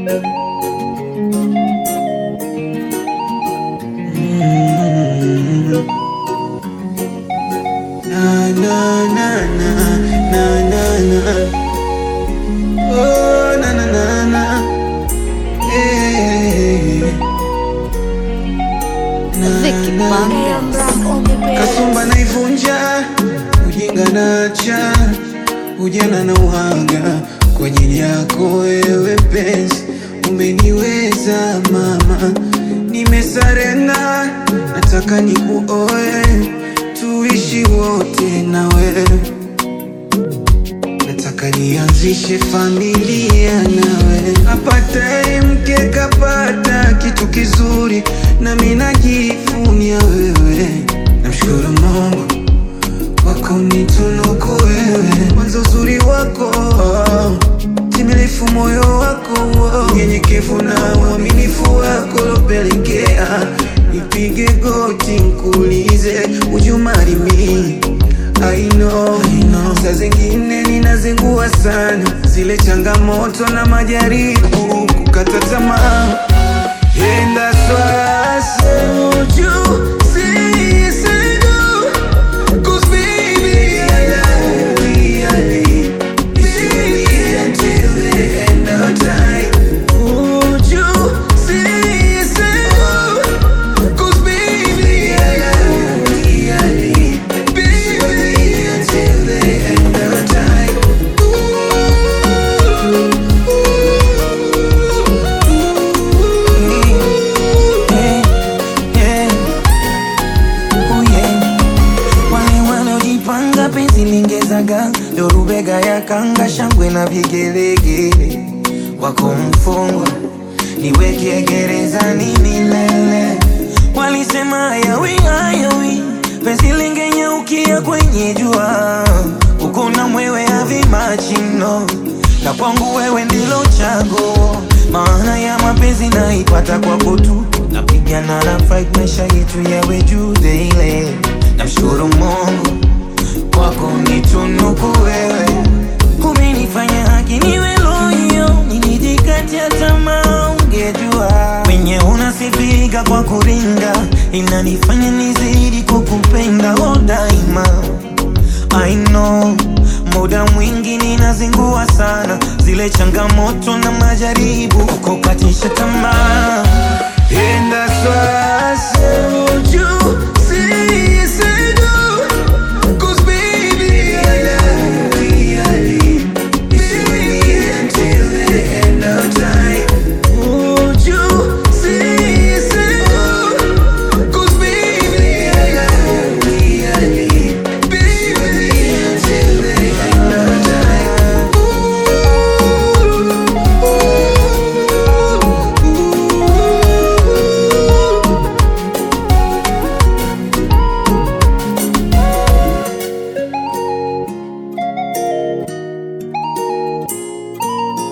Na, na, na, na, na, na, na. Oh, na, na, na, na. Eh. Na, Vicky na, Bandas. Kasumba naivunja, ujinga nacha, ujana na uhanga kwa ajili yako wewe penzi, umeniweza mama, nimesarenda, nataka nikuoe, tuishi wote na wewe, nataka nianzishe familia nawe, apataye mke kapata kitu kizuri, nami najivunia wewe, namshukuru Mungu wako nitunuku wewe, mwanzo uzuri wako timilifu moyo wako nyenyekevu na uaminifu wako lopelekea nipige goti nkuulize ujumarimi I know, I know. Saa zingine ninazingua sana zile changamoto na majaribu kukata tamaa And that's why I told you, see, say no. Cause baby, I love you, I live. Baby, until the end of time. Would you say, say no? Cause baby, I love you, I live. Baby, until the end of time. Yeah, yeah. Oh, yeah. Wale wanaojipanga penzi lingezaga ndo rubega ya kanga shangwe na vigelegele wako mfungwa niweke gerezani milele walisema hayawi hayawi penzi lingenyaukia kwenye jua uko na mwewe havimachino na kwangu wewe ndilo chaguo maana ya mapenzi naipata kwako tu napigana na fight maisha yetu yawe juu daily namshukuru mungu kwako nitunuku wewe umenifanya haki niwe loyo nilijikatia tamaa ungejua wenye unasifika kwa kuringa inanifanya nizidi kukupenda oh daima I know muda mwingi ninazingua sana zile changamoto na majaribu kukatisha tamaa And that's why I told you, say, say no. Cause baby, I love you, I live. Baby, until the end of time. Would you say, say no? Cause baby, I love you, I live. Baby, until the end of time.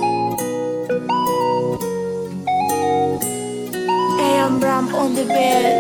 AM Ram on the bed.